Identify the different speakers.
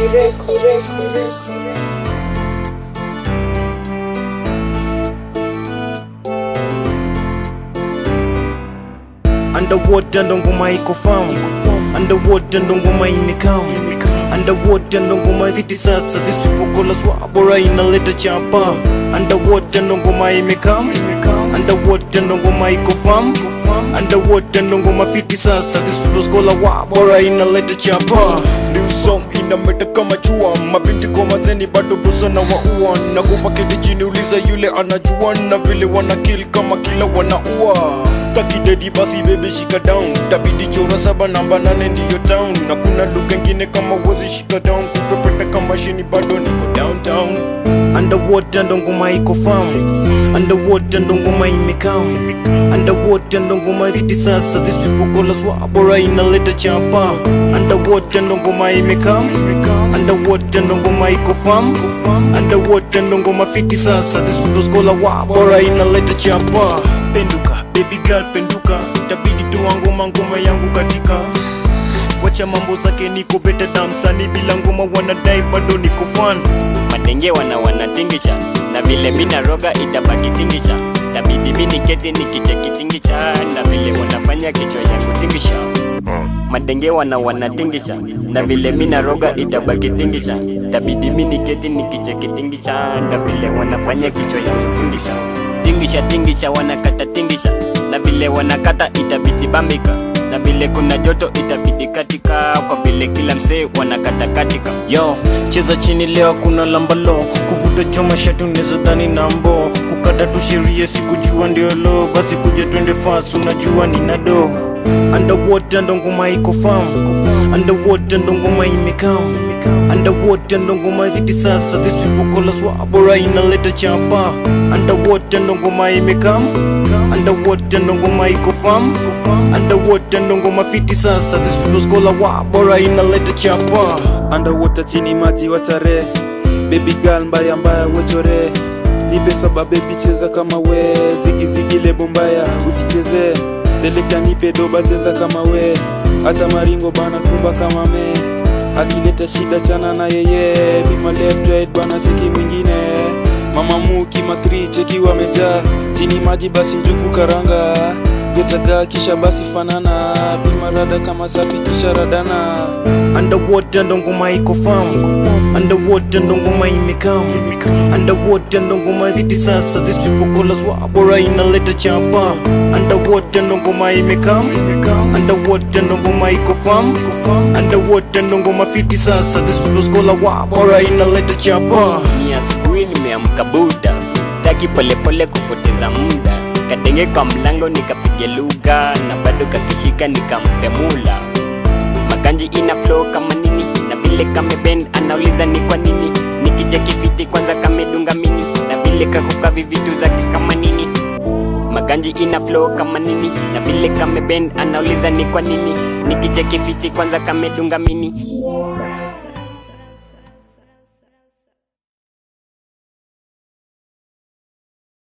Speaker 1: Records.
Speaker 2: Underwater ndo ngoma iko famu Underwater ndo ngoma imekam Underwater ndo ngoma viti sasa These people call us wabora inaleta chapa Underwater ndo ngoma imekam Underwater ndo ngoma iko famu Underwater ndo ngoma fiti sasa These people call us wabora inaleta chapa New song inameta kama jua Mabinti kwa mazeni bado busa na waua Na kufa kiti chini uliza yule anajua Na vile wana kill kama kila wanaua Taki dedi basi baby shika down Tabidi chora saba namba nane ndiyo town Na kuna lugha ingine kama wozi shika down Kupepeta kama shini bado niko downtown Underwater ndo ngoma iko famu Underwater ndo ngoma imekam Underwater ndo ngoma viti sasa These people call us wabora inaleta chapa Underwater ndo ngoma imekam Underwater ndo ngoma iko famu Underwater ndo ngoma fiti sasa These people call us wabora inaleta chapa Penduka baby girl penduka Tabidi toa ngoma ngoma yangu katika Wacha mambo zake niko beta damsani bila ngoma wanadai bado niko fan
Speaker 3: madenge wana wanatingisha na vile mina roga itabaki tingisha tabidi mini keti nikicheki tingisha na vile wanafanya kichwa yangu tingisha madenge wana wanatingisha na vile mina roga itabaki tingisha tabidi mini keti nikicheki tingisha na vile wanafanya kichwa yangu tingisha tingisha tingisha wanakata tingisha na vile wanakata itabidi bambika na vile kuna joto itabidi katika kwa vile kila msee wanakata katika
Speaker 2: Yo, cheza chini leo kuna lambalo Kuvuta choma shati unaweza dhani nambo Kukata tu sheria sikujua ndio lo Basi kuja twende fast unajua nina do Underwater ndo ngoma iko famu Underwater ndo ngoma imekam Underwater ndo ngoma viti sasa These people call us wabora inaleta chapa Underwater ndo ngoma imekam Underwater ndo ngoma iko famu Underwater ndo ngoma fiti sasa These people call us wabora inaleta chapa
Speaker 4: underwater chini maji watare baby girl mbaya mbaya wechore nipe saba baby cheza kama we zigi zigi lebo mbaya usicheze deleka nipe doba cheza kama we acha maringo bana kumba kama me akileta shida chana na yeye bima left right bana cheki mwingine mama muki matri cheki wamejaa chini maji basi njugu karanga getaga kisha basi fanana bima rada kama safi kisha radana
Speaker 2: Underwater ndo ngoma iko famu Underwater ndo ngoma imekam Underwater ndo ngoma viti sasa These people call us wabora inaleta chapa Underwater ndo ngoma imekam Underwater ndo ngoma iko famu Underwater ndo ngoma fiti sasa These people call us wabora inaleta chapa
Speaker 3: ni asubuhi nimeamka buda taki polepole kupoteza muda kadenge kwa mlango nikapiga lugha na bado kakishika nikampe mula maganji ina flow kama nini na vile kamebend anauliza ni kwa nini nikicheki fiti kwanza kamedunga mini na vile kakuka vivitu zake kama nini maganji ina flow kama nini na vile kamebend anauliza ni kwa nini nikicheki fiti kwanza kamedunga mini